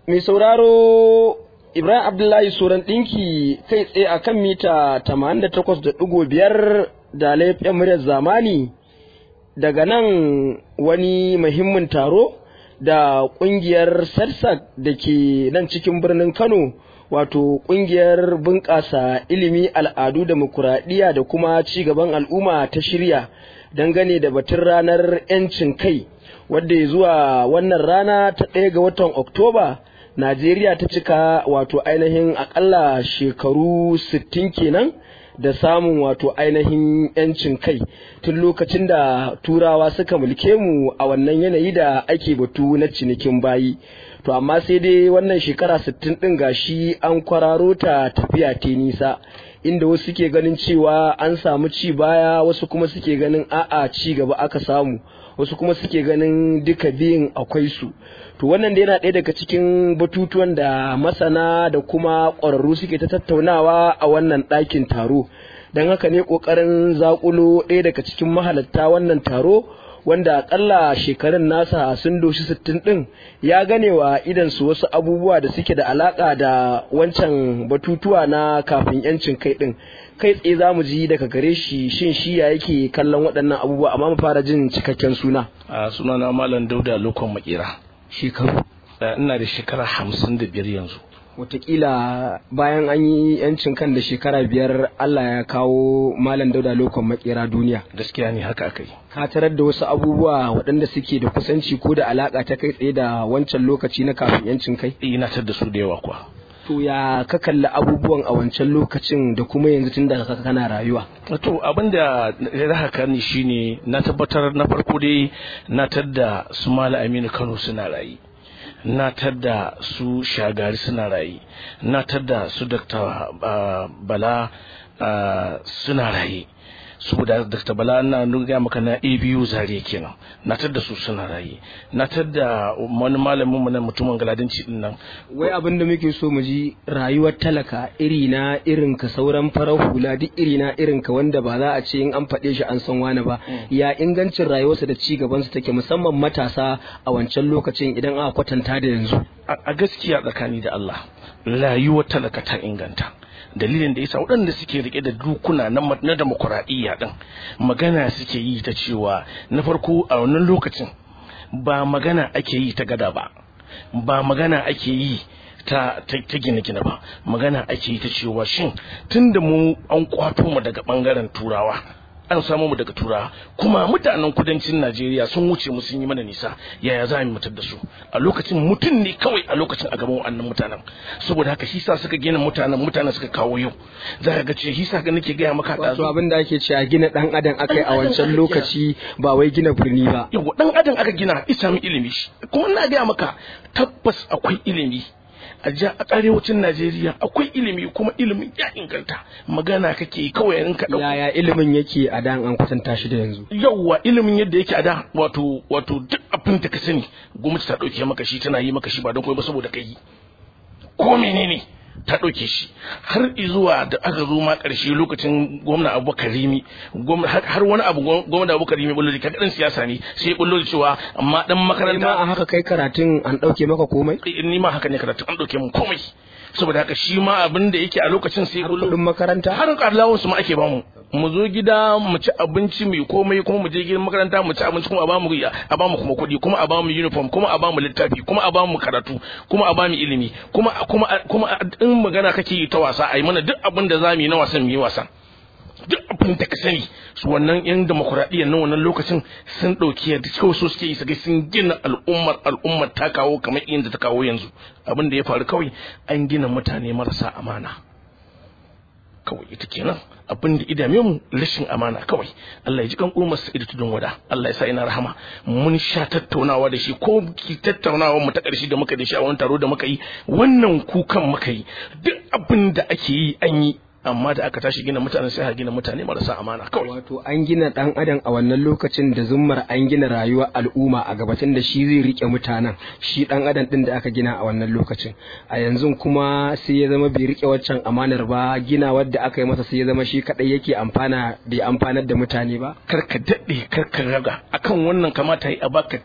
mai sauraro Ibrahim Abdullahi Soran ɗinki kai tsaye a kan mita 88.5 da laifin muryar zamani daga nan wani muhimmin taro da ƙungiyar sarsak da ke nan cikin birnin Kano wato ƙungiyar bunƙasa ilimi al'adu demokuraɗiyya da kuma ci gaban al'umma ta shirya dangane da batun ranar 'yancin kai wadda ya zuwa wannan rana ta ɗaya ga watan Oktoba Najeriya ta cika wato ainihin akalla shekaru sittin kenan da samun wato ainihin yancin kai tun lokacin da turawa suka mulke mu a wannan yanayi da ake batu na cinikin bayi to amma sai dai wannan shekara sittin din gashi an kwararo ta tafiya ta nisa inda wasu suke ganin cewa an samu ci baya wasu kuma suke ganin a'a ci gaba aka samu wasu kuma suke ganin duka biyun akwai su to wannan da yana ɗaya daga cikin batutuwan da masana da kuma ƙwararru suke ta tattaunawa a wannan ɗakin taro don haka ne ƙoƙarin zaƙulo ɗaya daga cikin mahalatta wannan taro wanda akalla shekarun nasa sun doshi sittin ɗin ya gane wa idansu wasu abubuwa da suke da alaƙa da wancan batutuwa na kafin yancin kai ɗin kai tsaye za mu ji daga gare shi shin shi ya yake kallon waɗannan abubuwa amma mu fara jin cikakken suna a sunana malam dauda lokon makera shekaru ina da shekara hamsin da biyar yanzu Wataƙila bayan an yi yancin kan da shekara biyar Allah ya kawo malam dauda lokon makera duniya gaskiya ne haka akai ka tarar da wasu abubuwa waɗanda suke da kusanci ko da alaƙa ta kai tsaye da wancan lokaci na kafin yancin kai ina tar da su da yawa kuwa to ya ka kalli abubuwan a wancan lokacin da kuma yanzu tun da kana rayuwa to abin da ya haka ni shine na tabbatar na farko dai na tadda su mala aminu kano suna rayu na tadda su shagari suna rayu na tadda su dr bala suna rayu saboda Dr. Bala na nuna maka na ABU zare kenan na tadda su suna raye na tadda wani malamin mu na mutumin galadinci din nan wai abin da muke so mu ji rayuwar talaka iri na irin ka sauran farar hula duk iri na irin ka wanda ba za a ce in an faɗe shi an san wani ba ya ingancin rayuwarsa da ci gaban su take musamman matasa a wancan lokacin idan aka kwatanta da yanzu a gaskiya tsakani da Allah rayuwar talaka ta inganta dalilin da yasa waɗanda suke rike da dukuna na demokuraɗiyya ɗin magana suke yi ta cewa na farko a wannan lokacin ba magana ake yi ta gada ba ba magana ake yi ta ta gine-gine ba magana ake yi ta cewa shin tunda mu an kwato mu daga ɓangaren turawa an samu mu daga turawa kuma mutanen kudancin Najeriya sun wuce mu sun yi mana nisa yaya za mu mutar da su a lokacin mutum ne kawai a lokacin a gaban wannan mutanen saboda haka shi sa suka gina mutanen mutanen suka kawo yau za ka ga ce shi sa ga nake gaya maka da wato abin da ake cewa gina dan adam akai a wancan lokaci ba wai gina birni ba yau dan adam aka gina isa mu ilimi kuma ina gaya maka tabbas akwai ilimi a arewacin Najeriya akwai ilimi kuma ilimin ya inganta magana kake kawai in ka yaya ilimin yake a da an kwatanta shi da yanzu yawwa ilimin yadda yake a da wato wato duk abin da ka sani gwamnati ta dauke maka shi tana yi maka shi ba don koyi ba saboda kai ko menene ta ɗauke shi har zuwa da aka zo ma ƙarshe lokacin gwamna abubakar rimi har wani abu gwamna abubakar rimi bullo ka ɗan siyasa ne sai bullo da cewa amma ɗan makaranta ma a haka kai karatun an ɗauke maka komai ni ma haka ne karatun an ɗauke min komai saboda haka shi ma abin da yake a lokacin sai bullo kuɗin makaranta har ƙarlawun su ma ake bamu mu zo gida mu ci abinci mai komai kuma mu je gidan makaranta mu ci abinci kuma a bamu a bamu kuma kuɗi kuma a bamu uniform kuma a bamu littafi kuma a bamu karatu kuma a bamu ilimi kuma kuma kuma in magana kake yi ta wasa a yi mana duk abin da zamu yi na wasan mu yi wasan duk abin da ka sani su wannan yan demokuraɗiyyar nan wannan lokacin sun ɗauki yadda kawai so suke yi su sun gina al'ummar al'ummar ta kawo kamar inda ta kawo yanzu abin da ya faru kawai an gina mutane marasa amana kawai ita kenan abin da idame mu rashin amana kawai Allah ya ji kan umar sa ida tudun wada Allah ya sa ina rahama mun sha tattaunawa da shi ko ki tattaunawa mu ta ƙarshe da muka da shi a wani taro da muka yi wannan kukan muka yi duk abin da ake yi an yi amma da aka tashi gina mutane sai aka gina mutane marasa amana kawai wato an gina dan adam a wannan lokacin da zummar an gina rayuwar al'umma a gabatin da shi zai rike mutanen shi dan adam din da aka gina a wannan lokacin a yanzu kuma sai ya zama bai rike waccan amanar ba gina wadda aka yi masa sai ya zama shi kadai yake amfana bai amfanar da mutane ba karka daɗe karka raga akan wannan kamata yi a baka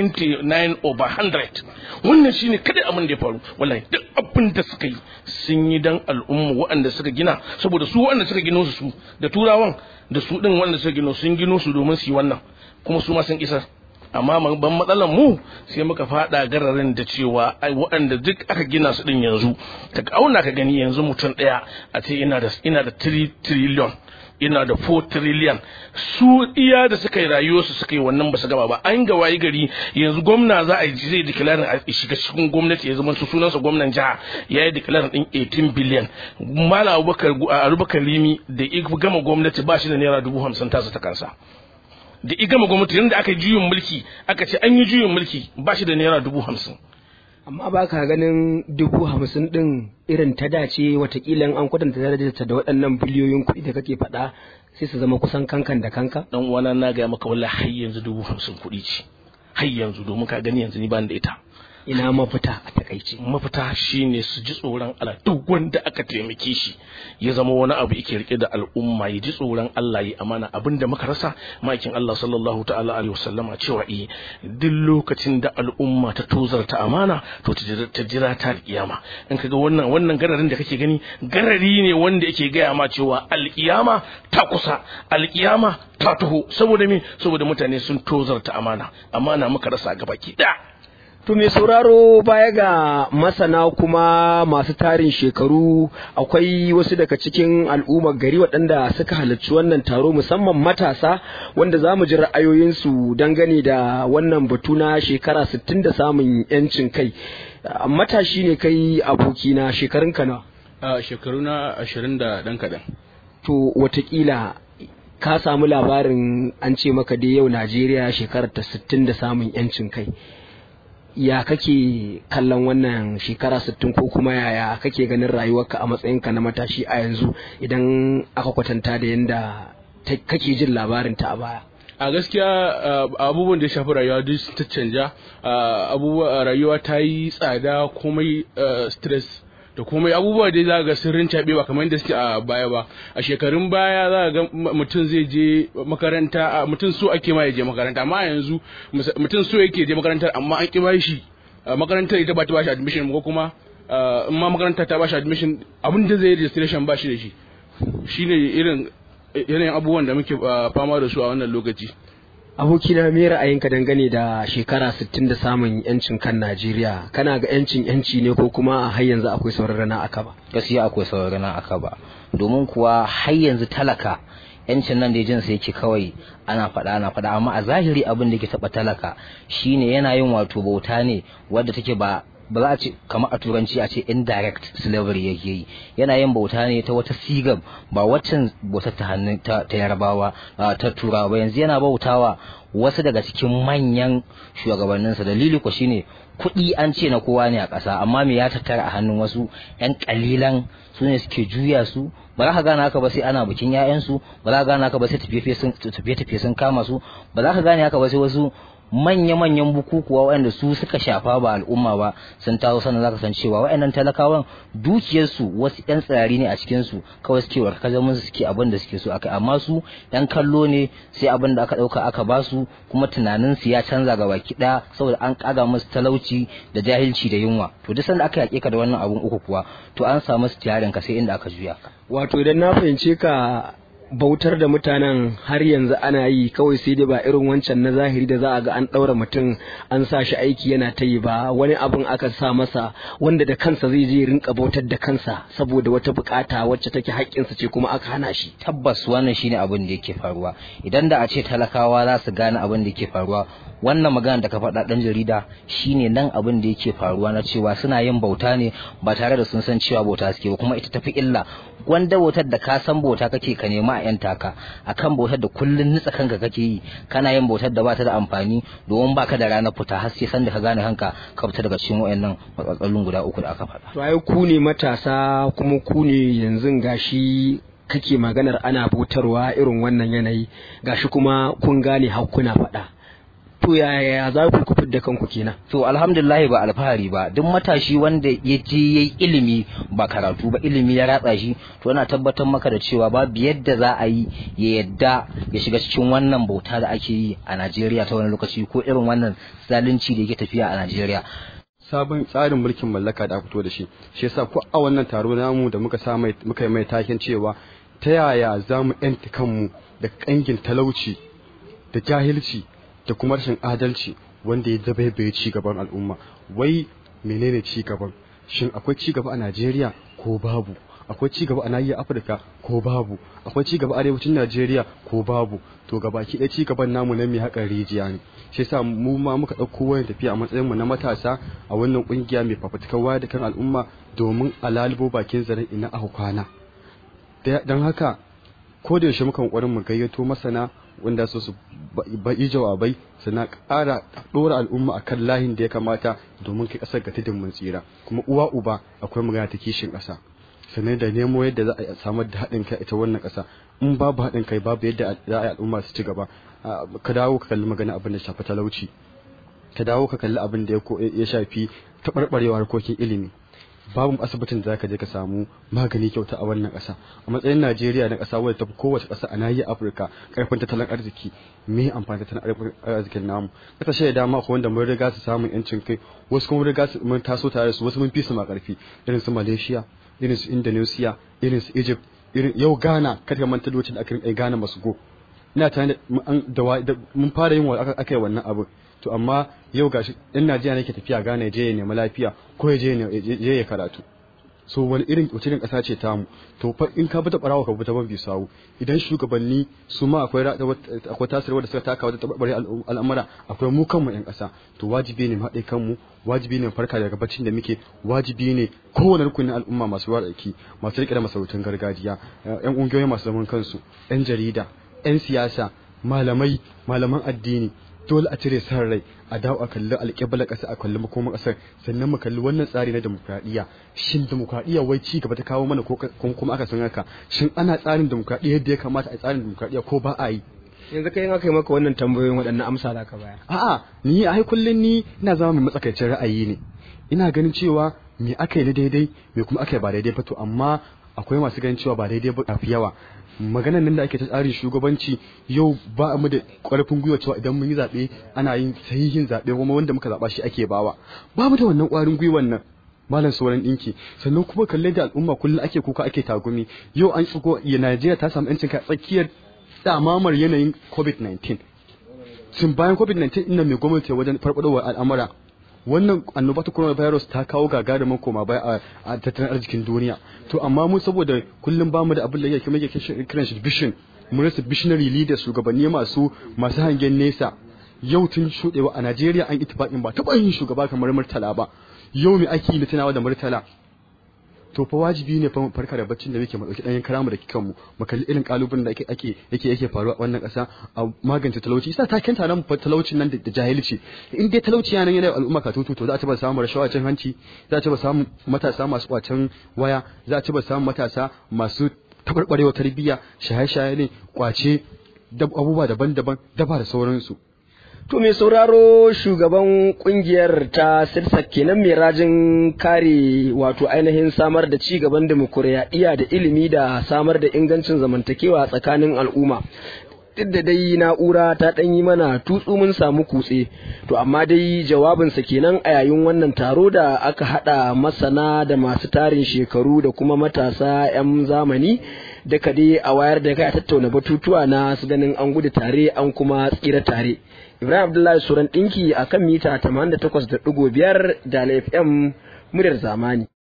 99 over 100 wannan shine kada abin da ya faru wallahi duk abin da suka yi sun yi dan al'umma waɗanda suka gina saboda su waɗanda suka gino su da turawan da su din waɗanda suka gino sun gino su domin su yi wannan kuma su ma sun isar amma ban matsalar mu sai muka fada gararin da cewa ai waɗanda duk aka gina su din yanzu ka auna ka gani yanzu mutum ɗaya a ce ina da ina da 3 trillion ina da 4 trillion su iya da suka yi rayuwarsu suka yi wannan ba su gaba ba an ga wayi gari yanzu gwamna za a yi zai declare a shiga cikin gwamnati ya zama sunansa gwamnan jiha ya yi declare din 18 billion mala abubakar abubakar rimi da ya gama gwamnati ba shi da naira dubu hamsin tasa ta kansa da ya gama gwamnati yadda aka yi juyin mulki aka ce an yi juyin mulki ba shi da naira dubu hamsin amma ba ka ganin dubu hamsin din irin ta dace watakila an kwatanta darajarta da waɗannan biliyoyin kuɗi da kake faɗa sai su zama kusan kankan da kanka dan uwana na ga maka wallahi har yanzu dubu hamsin kuɗi ce har yanzu domin ka gani yanzu ni ban da ita ina mafita a takaice mafita shine su ji tsoron Allah duk wanda aka taimake shi ya zama wani abu yake rike da al'umma ya ji tsoron Allah ya amana abinda muka rasa makin Allah sallallahu ta'ala alaihi wasallama cewa eh duk lokacin da al'umma ta tozarta amana to ta jira ta kiyama in kaga wannan wannan gararin da kake gani garari ne wanda yake gaya ma cewa alkiyama ta kusa alkiyama ta taho saboda me saboda mutane sun tozarta amana amana muka rasa gabaki daya To mai sauraro baya ga masana kuma masu tarin shekaru akwai wasu daga cikin al'ummar gari waɗanda suka halarci wannan taro musamman matasa wanda za mu ji ra'ayoyinsu dangane da wannan batu na shekara 60 da samun 'yancin kai. Matashi ne kai abokina shekarun nawa? A shekaru na ashirin da ɗan kaɗan. To watakila ka samu labarin an ce maka dai yau Najeriya shekarar ta 60 da samun 'yancin kai. ya kake kallon wannan shekara sittin ko kuma yaya kake ganin rayuwarka a matsayinka na matashi a yanzu idan aka kwatanta da yadda kake jin labarin ta a baya a gaskiya abubuwan da ya shafi rayuwa duk ta canja abubuwa rayuwa ta yi tsada komai stress da komai abubuwa dai za ga sirrin caɓe ba kamar yadda suke a baya ba a shekarun baya za ga mutum zai je makaranta mutum so ake ma ya je makaranta amma yanzu mutum so yake je makarantar amma an ki ba shi makarantar ita ba ta ba shi admission ko kuma in ma makaranta ta ba shi admission abin da zai registration ba shi da shi shine irin yanayin abubuwan da muke fama da su a wannan lokaci abokina me ra'ayinka dangane da shekara 60 da samun yancin kan Najeriya kana ga yancin yanci ne ko kuma har yanzu akwai sauran rana aka ba gaskiya akwai sauran rana aka ba domin kuwa har yanzu talaka yancin nan da jinsa yake kawai ana faɗa ana faɗa amma a zahiri abin da ke taɓa talaka shine yana yin wato bauta ne wadda take ba ba za a ce kamar a turanci a ce indirect slavery yake yi yana yin bauta ne ta wata sigar ba waccan bautar ta hannun ta yarbawa ta turawa ba yanzu yana bautawa wasu daga cikin manyan shugabanninsa dalili ko shine kuɗi an ce na kowa ne a ƙasa amma me ya tattara a hannun wasu 'yan ƙalilan su ne suke juya su ba za ka gane haka ba sai ana bikin 'ya'yansu ba za ka gane haka ba sai tafiye-tafiye sun kama su ba za ka gane haka ba sai wasu manya-manyan bukukuwa waɗanda su suka shafa ba al'umma ba sun taso sannan zaka san cewa waɗannan talakawan dukiyarsu wasu ƴan tsirari ne a cikin su kawai suke warkaza musu suke abin da suke so akai amma su ƴan kallo ne sai abin da aka ɗauka aka ba su kuma tunanin su ya canza ga baki ɗaya saboda an ƙaga musu talauci da jahilci da yunwa to duk sanda aka yaƙe ka da wannan abun uku kuwa to an samu su tiyarin ka sai inda aka juya ka wato idan na fahimce ka bautar da mutanen har yanzu ana yi kawai sai dai ba irin wancan na zahiri da za a ga an ɗaura mutum an sa shi aiki yana ta yi ba wani abin aka sa masa wanda da kansa zai je rinka bautar da kansa saboda wata bukata wacce take haƙƙinsa ce kuma aka hana shi tabbas wannan shine abin da yake faruwa idan da a ce talakawa za su gane abin da yake faruwa wannan magana da ka faɗa ɗan jarida shine nan abin da yake faruwa na cewa suna yin bauta ne ba tare da sun san cewa bauta suke ba kuma ita tafi illa gwanda bautar da ka san bauta kake ka nema a yan taka akan bautar da kullun nitsa kanka kake yi kana yin bautar da bata da amfani domin baka da ranar fita har sai san da ka gane kanka ka fita daga cikin wayannan matsalolin guda uku da aka faɗa to ai ku ne matasa kuma ku ne yanzu gashi kake maganar ana bautarwa irin wannan yanayi gashi kuma kun gane har kuna faɗa to yaya za ku ku da kanku kenan to alhamdulillah ba alfahari ba duk matashi wanda ya je yayi ilimi ba karatu ba ilimi ya ratsa shi to ana tabbatar maka da cewa babu yadda za a yi ya yadda ya shiga cikin wannan bauta da ake yi a Najeriya ta wani lokaci ko irin wannan zalunci da yake tafiya a Najeriya sabon tsarin mulkin mallaka da aka fito da shi shi yasa ko a wannan taro namu da muka sa mai muka yi mai taken cewa ta yaya za mu yanta kanmu da kangin talauci da jahilci da kuma rashin adalci wanda ya zabaibaye ci gaban al'umma wai menene ci gaban shin akwai ci gaba a Najeriya ko babu akwai ci gaba a nahiyar Afirka ko babu akwai ci gaba a arewacin Najeriya ko babu to gabaki ɗaya ci gaban namu na mai haƙar rijiya ne shi yasa mu ma muka ɗauko wayan tafiya a matsayin mu na matasa a wannan ƙungiya mai fafutukar wayar da kan al'umma domin a lalubo bakin zaren ina aka kwana don haka ko da yaushe mukan ƙwarin mu gayyato masana wanda so su yi jawabai suna ƙara ɗora al'umma akan layin da ya kamata domin kai ƙasar ga tudun mun tsira kuma uwa uba akwai magana ta kishin ƙasa sannan da nemo yadda za a samar da haɗin kai ita wannan ƙasa in babu haɗin kai babu yadda za a yi al'umma su ci gaba ka dawo ka kalli magana abin da shafi talauci ka dawo ka kalli abin da ya shafi taɓarɓarewa harkokin ilimi babu asibitin da zaka je ka samu magani kyauta a wannan ƙasa a matsayin Najeriya na ƙasa wadda tafi kowace ƙasa a nahiyar Afirka karfin tattalin arziki me amfani tattalin arzikin namu kasashe da dama akwai wanda mun riga su samun yancin kai wasu kuma riga su mun taso tare da su wasu mun fi su ma karfi irin su Malaysia irin su Indonesia irin su Egypt irin yau Ghana kada manta lokacin da aka rinka Ghana masu go ina tare da mun fara yin aka yi wannan abu to amma yau gashi in Najeriya ne ke tafiya Ghana je ya nemi lafiya ko ya je ya karatu so wani irin wace irin ƙasa ce tamu to fa in ka bata barawa ka bata ban sawu idan shugabanni su ma akwai akwai tasirwa da suka taka wata tabarbare al'amura akwai mu kanmu yan ƙasa to wajibi ne mu haɗe kanmu wajibi ne farka daga baccin da muke wajibi ne kowane rukunin al'umma masu ruwa aiki masu riƙe da masarautun gargajiya yan ƙungiyoyi masu zaman kansu yan jarida yan siyasa malamai malaman addini dole a cire san rai a dawo a kalli alƙiblar ƙasa a kalli makoman ƙasar sannan mu kalli wannan tsari na demokradiyya shin demokradiyya wai ci gaba ta kawo mana ko kuma aka san haka shin ana tsarin demokradiyya yadda ya kamata a tsarin demokradiyya ko ba a yi yanzu kai in aka yi maka wannan tambayoyin waɗannan amsa za ka bayar a'a ni ai kullun ni ina zama mai matsakaicin ra'ayi ne ina ganin cewa me aka yi na daidai me kuma aka yi ba daidai ba to amma akwai masu ganin cewa ba daidai ba fi yawa maganan nan da ake ta tsarin shugabanci yau ba mu da ƙarfin gwiwa cewa idan mun yi zaɓe ana yin sahihin zaɓe kuma wanda muka zaɓa shi ake bawa ba mu da wannan ƙwarin gwiwan nan malam sauran ɗinki sannan kuma kalle da al'umma kullum ake kuka ake tagumi yau an tsiko ya Najeriya ta samu yancin kai tsakiyar damamar yanayin COVID-19 tun bayan COVID-19 ina mai gwamnati wajen farfadowa al'amura wannan annoba ta coronavirus ta kawo gagarumin koma baya a tattalin arzikin duniya to amma mu saboda kullum ba mu da abin da yake muke kiran shi vision mu rasa visionary leaders shugabanni masu masu hangen nesa yau tun shudewa a Najeriya an ittifaqin ba taɓa yin shugaba kamar Murtala ba yau me ake yi tunawa da Murtala to fa wajibi ne fa farka da baccin da muke mu dauki ɗanyen karamu da kikan mu mu kalli irin kalubalen da ake ake yake yake faruwa a wannan ƙasa a magance talauci isa ta kenta nan talaucin nan da jahilci in dai talauci yana yana al'umma ka tutu to za a ci ba samu rashawa cin hanci za a ci ba samu matasa masu kwacen waya za a ci ba samu matasa masu tabarbarewa tarbiyya shaye-shaye ne kwace abubuwa daban-daban daba da sauransu To mai sauraro shugaban kungiyar ta sirsa kenan mai rajin kare wato ainihin samar da ci gaban demokuraɗiyya da ilimi da samar da ingancin zamantakewa tsakanin al'umma. Duk da dai na'ura ta ɗan yi mana tutsu mun samu kutse, to amma dai jawabinsa kenan a yayin wannan taro da aka haɗa masana da masu tarin shekaru da kuma matasa 'yan zamani. Daka dai a wayar da kai a tattauna batutuwa na su ganin an gudu tare an kuma tsira tare. Ibrahim Abdullahi Suran ɗinki a kan mita 88.5 da FM muryar zamani.